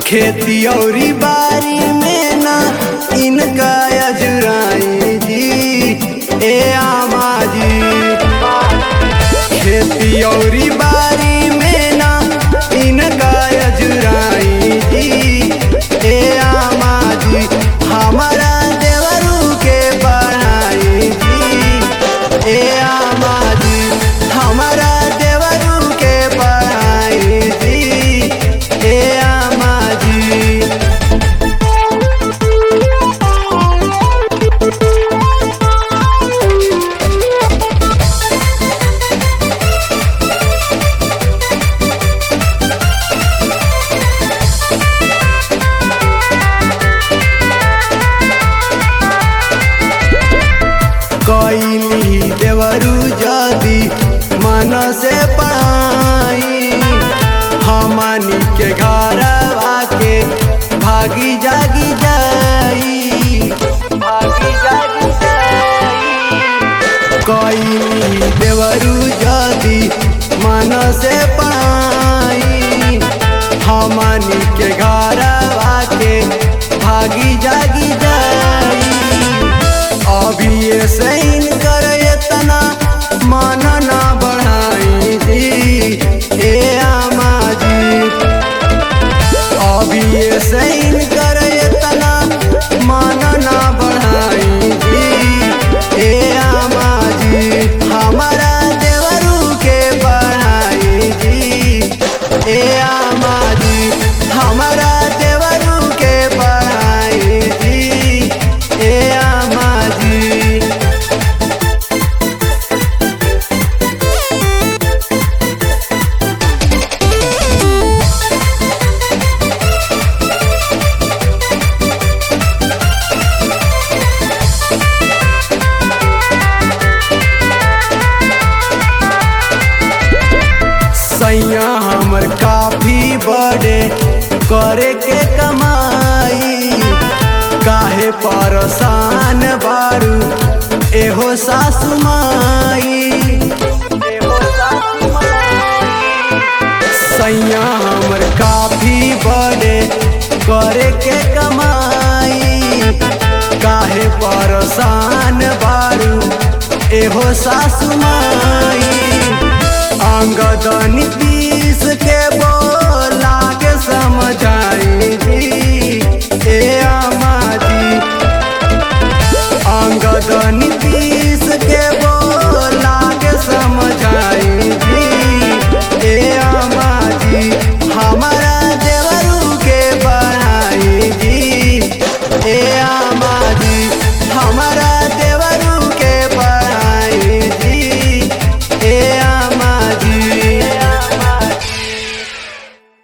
खेती औरी बारी में ना इनका अजराई जी ए आमा जी खेती औरी बारी में ना इनका अजराई जी ए आमा जी हमारा देवरू के बढ़ाई जी ए आमा जी हमारा देवरू के बढ़ाई जी ए आमा जी कैली देवरू जदी मन से पाई हमनी के घर आके भागी जागी जाई भागी जागी जाई कैली देवरू जदी मन से पाई हमनी के घर आके भागी जागी जाई अभी ये सैन कर इतना मन ना बढ़ाई जी हे आमा जी अभी ये सैन कर इतना मन ना बढ़ाई जी हे आमा जी हमारा देवरू के बढ़ाई जी हे आमा जी हमारा देवरू के बढ़ाई जी हे आमा जी सैया हमर काफी बड़े करे के कमाई काहे परेशान बारू एहो सासु माई एहो सासु माई सैया हमर काफी बड़े करे के कमाई काहे परेशान बारू एहो सासु माई अंगदनी